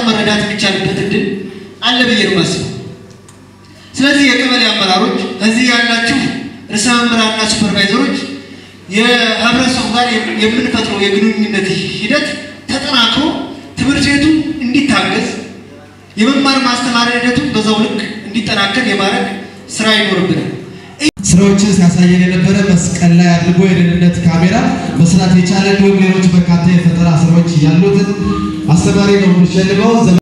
መረዳት የሚቻልበት እድል አለ ብዬ ነው የማስበው። ስለዚህ የቀበሌ አመራሮች እዚህ ያላችሁ ርዕሰ መምህራንና ሱፐርቫይዘሮች የህብረተሰቡ ጋር የምንፈጥረው የግንኙነት ሂደት ተጠናክሮ ትምህርት ቤቱ እንዲታገዝ የመማር ማስተማር ሂደቱ በዛው ልክ እንዲጠናከር የማድረግ ስራ ይኖርብናል። ስራዎችን ሲያሳየን የነበረ መስቀል ላይ አድርጎ የደህንነት ካሜራ መስራት የቻለ እንዲሁም ሌሎች በርካታ የፈጠራ ስራዎች ያሉትን አስተማሪ ነው የምንሸልመው።